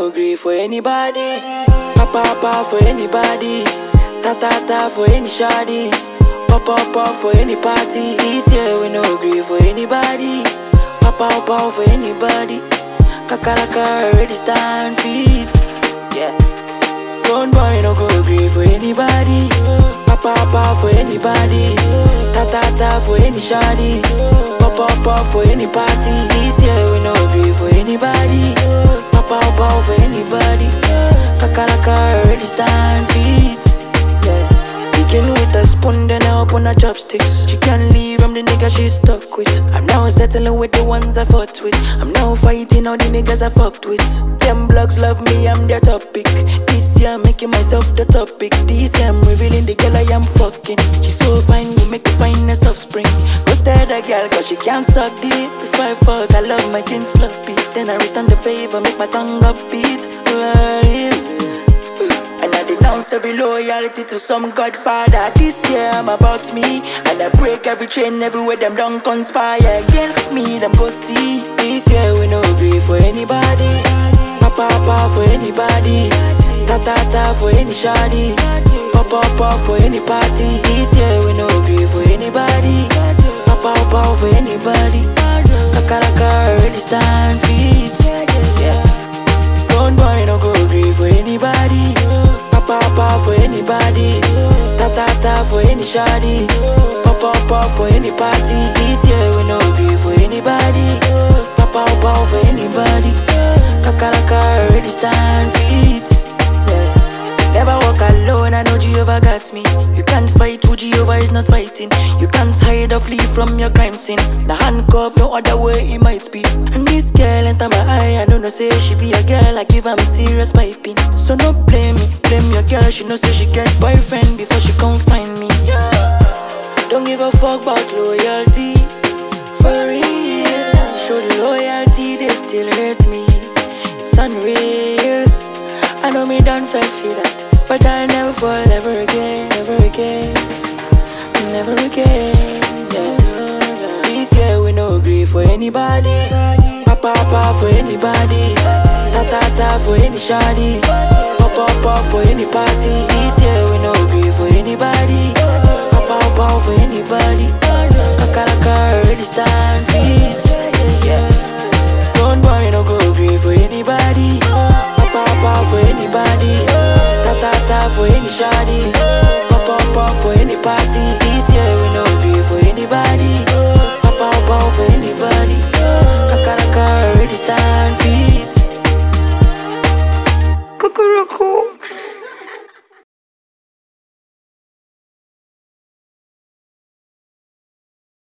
no agree for anybody. Papa papa for anybody. Ta ta ta for any shoddy. Pop pop pop for any party. This year we no agree for anybody. Papa papa for anybody. Kakaraka already stand feet. Yeah. Don't boy no go agree for anybody. Papa papa for anybody. Ta ta ta for any shoddy. Pop pop pop for any party. This year we no agree for anybody. Papa papa for anybody. Kakaraka already stand feet. Yeah. Begin with a spoon, then I open her chopsticks. She can't leave, I'm the nigga she's stuck with. I'm now settling with the ones I fought with. I'm now fighting all the niggas I fucked with. Them blogs love me, I'm their topic. This year I'm making myself the topic. This year I'm revealing the girl I am fucking. She's so fine, we make the finest offspring. Go stare the girl, cause she can't suck deep. Before I fuck, I love my kin sloppy. Then I return the favor, make my tongue upbeat. Right. And I denounce every loyalty to some godfather. This year I'm about me. And I break every chain everywhere them don't conspire against me. Them go see. This year we no agree for anybody. Papa papa for anybody. Ta ta ta for any shoddy. Pop pop pop for any party. This year we no agree for anybody. Papa papa for anybody. Kakaraka already stand feet. Yeah. Don't boy no go agree for anybody. Papa papa for anybody. Ta ta ta for any shoddy. Pop pop pop for any party. This year we no agree for anybody. Papa papa for anybody. Kakaraka already stand feet. Yeah. Never walk alone, I know Jehovah got me. You can't fight who Jehovah is not fighting. You can't hide or flee from your crime scene. The handcuff, no other way it might be. And this girl enter my eye, I don't know, say she be a girl, I give her a serious piping. So no blame me, blame your girl, she know say she get boyfriend before she come find me. Yeah. Don't give a fuck about loyalty. For real, show the loyalty, they still hurt me. It's unreal. I know me done fell feel that, but I'll never fall ever again, ever again, never again. Yeah. This year we no agree for anybody. Papa papa for anybody. Ta ta ta for any shoddy. Pop pop pop for any party. This year we no agree for anybody. Papa papa for anybody. Kakaraka already stand feet. Yeah. Don't boy no go agree for anybody. Papa papa for anybody. Ta ta ta for any shoddy. Papa papa for any party. This year we no agree for anybody. Papa papa for anybody. Kakaraka already stand feet. Cuckoo